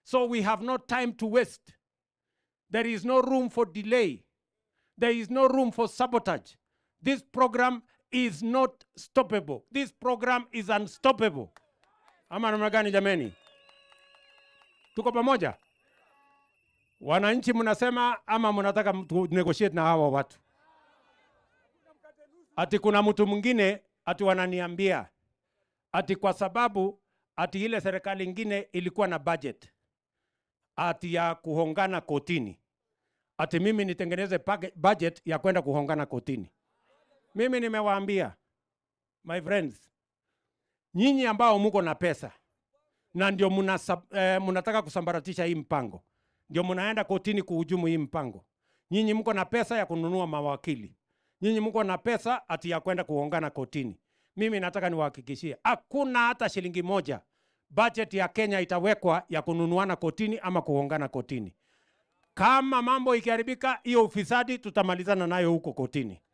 So we have no time to waste. There is no room for delay. There is no room for sabotage. This program is not stoppable. This program is unstoppable. Ama namna gani jameni? Tuko pamoja? Wananchi mnasema ama mnataka tu negotiate na hawa watu? Ati kuna mtu mwingine ati wananiambia ati kwa sababu ati ile serikali ingine ilikuwa na budget ati ya kuhongana kotini, ati mimi nitengeneze page- budget ya kwenda kuhongana kotini. Mimi nimewaambia my friends, nyinyi ambao muko na pesa na ndio muna, eh, munataka kusambaratisha hii mpango, ndio munaenda kotini kuhujumu hii mpango. Nyinyi mko na pesa ya kununua mawakili, nyinyi mko na pesa ati ya kwenda kuhongana kotini. Mimi nataka niwahakikishie, hakuna hata shilingi moja budget ya Kenya itawekwa ya kununuana kotini ama kuhongana kotini. Kama mambo ikiharibika, hiyo ufisadi tutamalizana nayo huko kotini.